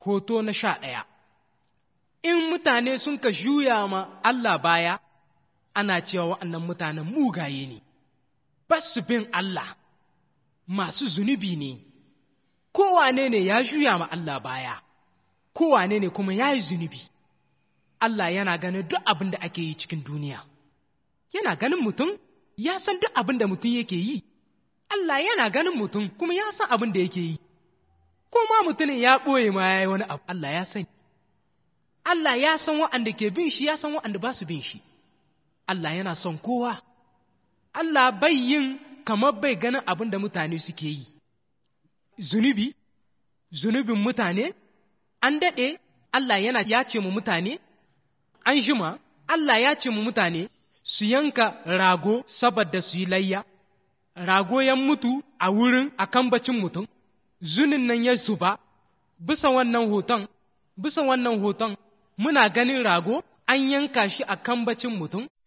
Hoto na sha ɗaya In mutane sun ka juya ma Allah baya, ana cewa wa'annan mutanen mugaye ne, ba su bin Allah, masu zunubi ne, kowane ne ya juya ma Allah baya, kowane ne kuma ya yi zunubi. Allah yana ganin duk abin da ake yi cikin duniya, yana ganin mutum, ya san duk abin da mutum yake yi, Allah yana ganin mutum kuma ya san abin da yake yi, ko ma mutumin ya ɓoye ma ya yi wani abu, Allah ya sani. Allah ya san wa'anda ke bin shi, ya san wa'anda ba su bin shi. Allah yana son kowa. Allah bai yin kamar bai ganin abin da mutane suke yi. Zunubi, zunubin mutane, an daɗe, Allah yana ya ce mu mutane, an jima, Allah ya ce mu mutane su yanka rago saboda su yi layya. Rago ya mutu a wurin a kambacin mutum, zunin nan ya zuba, bisa wannan hoton, bisa wannan hoton, muna ganin rago an yanka shi a kambacin mutum